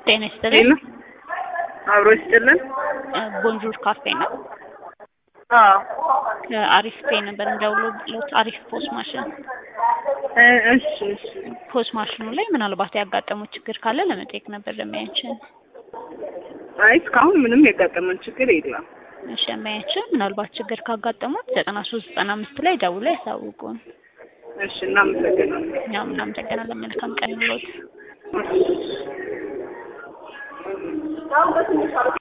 ጤና ይስጥልኝ። ሄሎ አብሮ ይስጥልን። ቦንጆር ካፌ ነው። አዎ ከአሪፍ ፔ ነበር እንደውሎት አሪፍ ፖስ ማሽን እ እሺ እሺ ፖስ ማሽኑ ላይ ምናልባት ያጋጠመው ችግር ካለ ለመጠየቅ ነበር ለማያችን። አይ እስካሁን ምንም ያጋጠመን ችግር የለም። እሺ ለማያችን ምናልባት ችግር ካጋጠሙት ዘጠና ሶስት ዘጠና አምስት ላይ ደውለው ያሳውቁን። እሺ እናመሰግናለን። እኛም እናመሰግናለን። መልካም ቀን ይሁንልዎት። እሺ